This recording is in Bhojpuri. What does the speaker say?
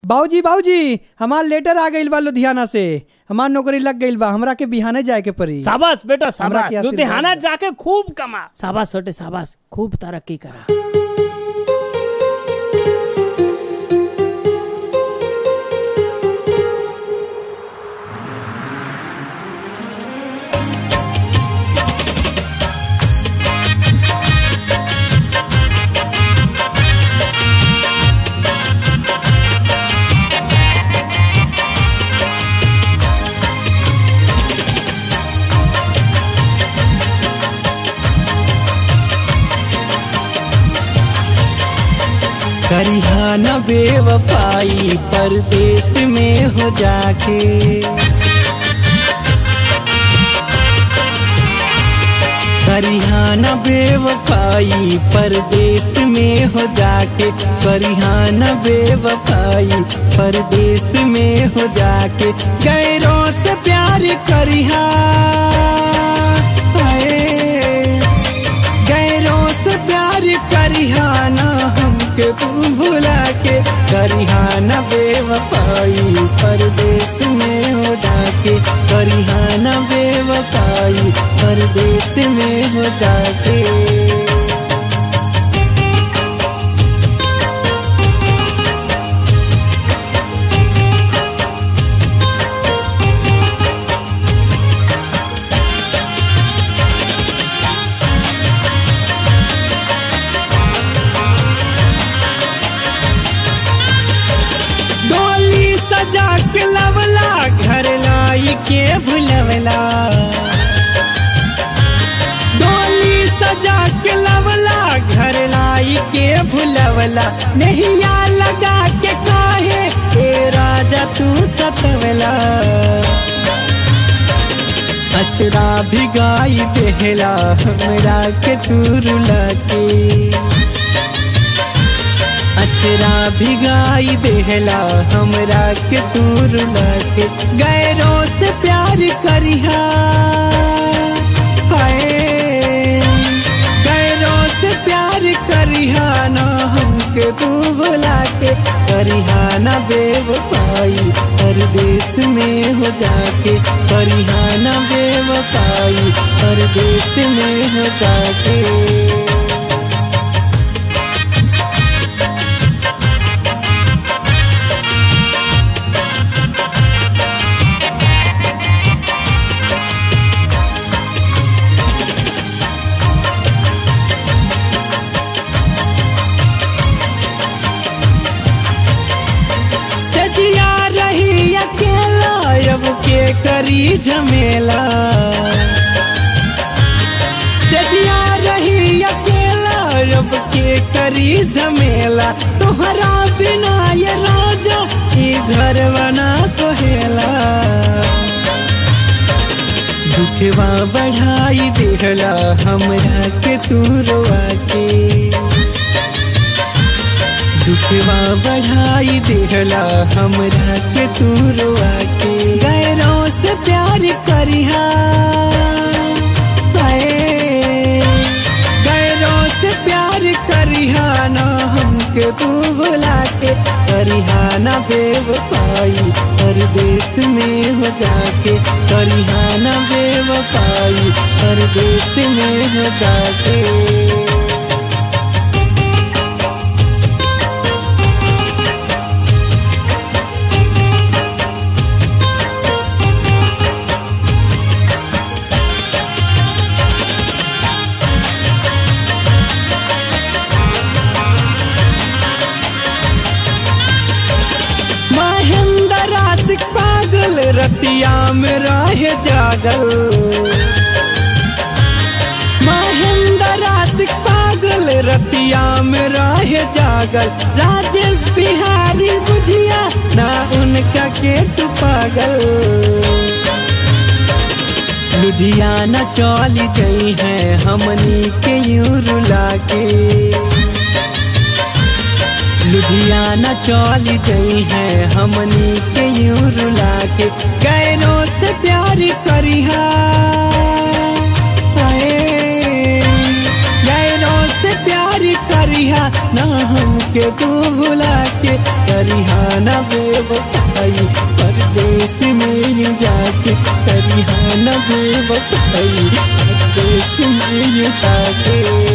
बाबूजी बाबूजी हमार लेटर आ गइल बा लुधियाना से हमार नौकरी लग गइल बा हमरा के बिहाने जाए के पड़ी शाबाश बेटा हमरा शाबाश के आशीर्वाद लुधियाना दे। जाके खूब कमा शाबाश छोटे शाबाश खूब तरक्की करा करिहाना बेवफाई परदेश में हो जाके करिहाना बेवफाई परदेश में हो जाके करिहाना बेवफाई परदेश में हो जाके गैरों से प्यार करिहा हाय। गैरों से प्यार करिहाना हमके तू भुला के करिहाना बेवफाई परदेश में हो जाके करिहाना बेवफाई परदेश में हो जाके डोली सजा के लवला घर लाई के भुलवला डोली सजा के लवला घर लाई के भुलवला नैया लगा के काहे ए राजा तू सतवला अचरा भिगाई देहला हमरा के तू रुला के अचरा भिगाई देहला हमरा के दूर लाके गैरों से प्यार करिहा हाय गैरों से प्यार करिहा ना हमके तू भुला के करिहा ना बेवफाई परदेश में हो जाके करिहा ना बेवफाई परदेश में हो जाके सजिया रही अकेला अब के करी झमेला सजिया रही अकेला अब के करी झमेला तोहरा बिना ये राजा ई घर बना सोहेला दुखवा बढ़ाई देहला हमरा के तू रोआ के दुखवा बढ़ाई देहला हमरा के तू रोआ के गैरों से प्यार करिहा हाय। गैरों से प्यार करिहा ना हमके तू भुला के करिहा ना बेवफाई परदेश में हो जाके करिहा ना बेवफाई परदेश में हो जाके महेंद्र आशिक पागल रतिया में रहे जागल महेंद्र आशिक पागल रतिया में रहे जागल राजेश बिहारी बुझिया ना उनका के तू पागल लुधियाना चली गई है हमनी के यूं रुला के लुधियाना चली गई है हमनी के यूं रुला के गैरों से प्यार करिहा हाय। गैरों से प्यार करिहा ना हमके हमके तू भुला के करिहाना बेवफाई परदेश में यूं जाके करिहाना बेवफाई परदेश में यूं जाके